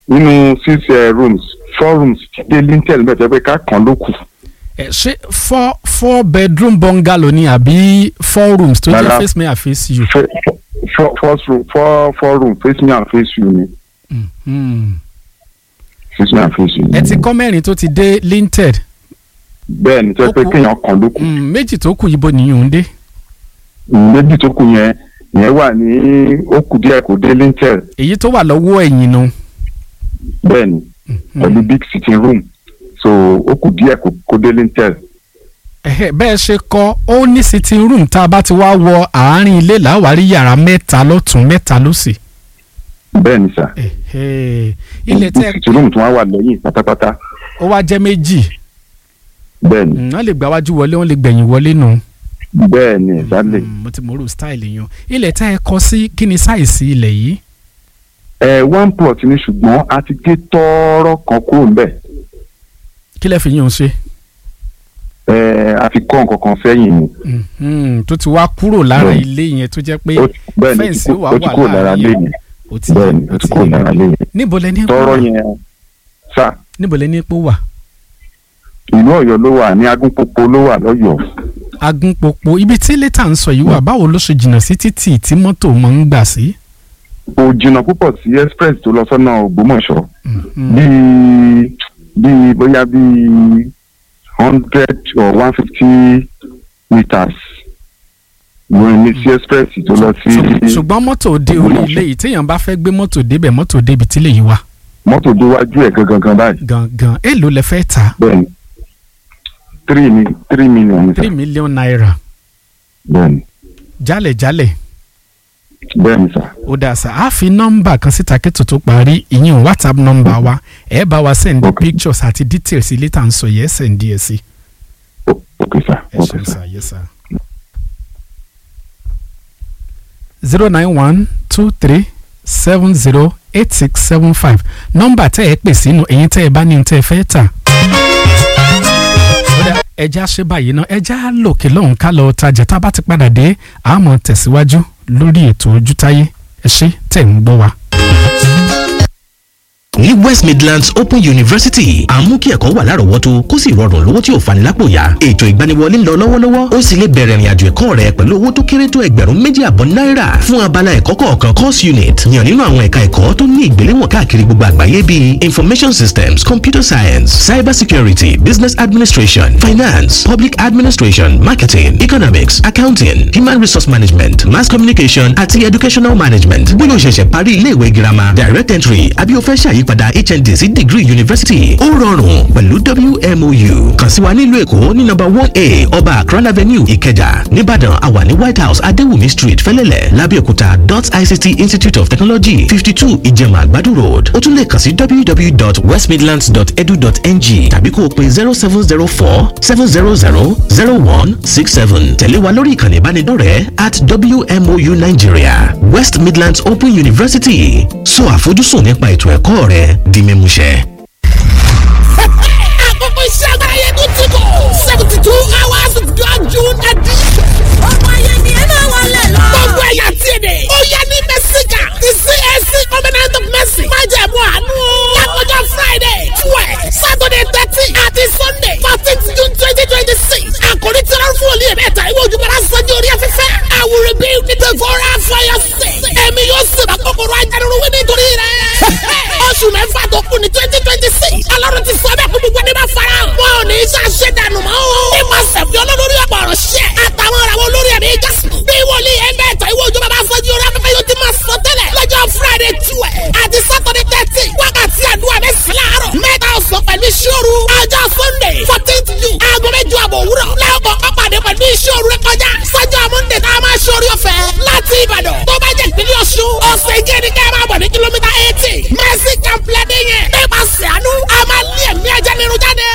nínú six uh, rooms four rooms ti dé lintel bẹ́ẹ̀ tẹ́ pé ká kàn ló kù. ẹ ṣé four four bedroom bungalow ni àbí four rooms tó jẹ́ Rárá. face me and face you. Fo- fo- four four room four four room face me and face you ni Hmm. face me and face you ni. ẹ ti kọ́ mẹ́rin tó ti dé linted bẹ́ẹ̀ ni tẹ́ pé Ó kù. kéèyàn kàn ló kù. Hmm, méjì tó kù ibo nìyẹn ń dé. méjì tó kù yẹn yẹn wà ní ó kù díẹ̀ kó dé lintel èyí tó wà lọ́wọ́ ẹ̀yìn nu. bẹ́ẹ̀ ni pẹ̀lú big sitting room so ó kù díẹ̀ kó kó dé lintel. Ẹ̀hẹ́, bẹ́ẹ̀ ṣe kọ́ ó ní sitting room tá a bá ti wá wọ àárín ilé làwárí yàrá mẹ́ta lọ́tún mẹ́ta lọ́sì. bẹ́ẹ̀ ni sà Ẹ̀hẹ́, ilẹ̀ big tẹ́ sitting room tí wọ́n wà lẹ́yìn pátápátá ó wá jẹ́ méjì bẹ́ẹ̀ ni Hmm, wọ́n lè gbà wájú wọlé wọ́n lè gbẹ̀yìn wọlé nù. bẹ́ẹ̀ ni exactly. Hmm, mo ti mọ̀rò style yẹn ilẹ̀ tẹ́ ẹ kọ́ sí kí ni sáìsì ilẹ̀ yìí. ẹ one plot ni ṣùgbọ́n a ti gé tọ́ọ́rọ́ kan kúrò ńbẹ̀ kí lẹ fi yín o ṣe. ẹ a fi kọ́ nǹkan kan sẹ́yìn ni Mhm, tó ti wá kúrò lára Bẹ́ẹ̀. ilé yẹn tó jẹ́ pé Ó- bẹ́ẹ̀ ni ó ti fẹ́ǹsì kú- wà ó ti wà kúrò lára láàrin lẹ́yìn ó ti bẹ́ẹ̀ ni ó ó ti ti kúrò lára lẹ́yìn níbo lẹ ní pò tọ́ọ́rọ́ wà yẹn sà níbo lẹ ní pò wà ìlú Ọ̀yọ́ ló wà ní agúnpọ̀pọ̀ ló wà lọ́yọ̀ọ́ agúnpọ̀pọ̀ ibi tí lẹ́tà ń sọ yìí wà báwo ló ṣe jìnnà sí títì tí mọ́tò máa ń gbà sí. kò jìnnà púpọ̀ sí express tó lọ sọ́nà Ògbómọ̀ṣọ́ Mhm. bíi bíi bóyá bíi hundred or one fifty meters wọ́n ní sí express tó lọ sí Ṣùg- ṣùgbọ́n mọ́tò dé orí Ògbómọ̀ṣọ́. ilé yìí téèyàn bá fẹ́ gbé mọ́tò débẹ̀ mọ́tò débi tí lè yí wa mọ́tò déwájú ẹ̀ gangan gan báyìí gangan èèlò lẹ fẹ́ ta bẹ́ẹ̀ni three ni three million ni sà three million naira bẹ́ẹ̀ni jálẹ̀jálẹ̀ bẹ́ẹ̀ni sà ó dáa sá a fi nọ́mbà kan síta kí tòótọ́ parí ìyẹn whatsapp nọ́mbà wa ẹ bá wa send Ok. pictures àti details ilé tá à ń sọ yẹ ẹ send díẹ̀ sí. O- ok sà ẹ ok ṣeun sà sá yẹ sá. zero nine one two three seven zero eight six seven five nọ́mbà tẹ́ ẹ pè sínú ẹ̀yin tẹ́ ẹ bá ní ohun tẹ́ ẹ fẹ́ tà. Ó dà, ẹja ṣe báyìí náà ẹja lòkè lọ́hùn ká lọ tajà tá a bá ti padà dé àmọ́ tẹ̀síwájú lórí ètò ojútáyé ẹ ṣé tẹ̀ ń gbọ́ wa. ní west midlands open university à ń mú kí ẹ̀kọ́ wà lárọ̀ọ́wọ́tó kó sì rọrùn lówó tí ò fani lápò yá ètò ìgbaniwọlé ń lọ lọ́wọ́lọ́wọ́ ó sì lè bẹ̀rẹ̀ ìrìnàjò ẹ̀kọ́ rẹ pẹ̀lú owó tó kéré tó ẹgbẹ̀rún méjì àbọ̀ náírà fún abala ẹ̀kọ́ kọ̀ọ̀kan course unit yàn nínú àwọn ẹ̀ka ẹ̀kọ́ tó ní ìgbéléwọ̀n káàkiri gbogbo àgbáyé bíi information systems computer science cyber security business administration finance public administration marketing economics accounting human resource management mass communication àti educational management bóyá o ṣẹ̀ṣẹ̀ parí ilé ìwé girama direct entry àbí o fẹ́ ṣàyípadà hnd sí degree university ó rọrùn pẹ̀lú wmou kàn sí wa nílùú èkó ní nọ́mbà one a ọba akran avenue ìkẹjà nìbàdàn àwa ní white house adéwùmí street fẹ́lẹ́lẹ̀ lábẹ́òkúta dot ict institute of technology fifty two ìjẹ̀mà àgbàdo road ó tún lè kàn sí www.westmidlands.edu.ng tàbí kó o pe zero seven zero four seven zero zero zero one six seven tẹ̀lé wa lórí ìkànnì ìbánidọ́rẹ̀ẹ́ at wmou nigeria west midlands open university sọ àfojúsùn nípa ètò ẹ̀kọ́ rẹ di mímúṣẹ. àkókò iṣẹ́ agbára yẹn tó ti kọ̀ seventy two hours of God June edition. ọmọ ayé ni ẹ máa wọlé lọ. gbogbo ẹ̀yà tí èdè. ó yẹ ní mẹ́síkà ti CAC covenant of mercy. má jẹ̀ mú àánú. lákòjọ Friday twelve Saturday thirteen àti Sunday fourteen June twenty twenty six. àkòrí tí wọ́n fún olè mẹ́ta ìwé ojúbọ̀rá sanjó orí afẹ́fẹ́. I will rebuild the devourer for your sake. ẹ̀mí yóò sèbà kòkòrò ajánirúwé nítorí rẹ̀. oṣù mẹ́fà tó kù ní twenty twenty six. ọlọ́run ti sọ bẹ́ẹ̀ kó gbogbo ẹni bá fara hàn. wọn ò ní í ṣàṣẹ dànù mọ́ o. ìmọ̀ sẹ̀fì olólórí ọ̀pọ̀ ọ̀rọ̀ ṣẹ́. àtà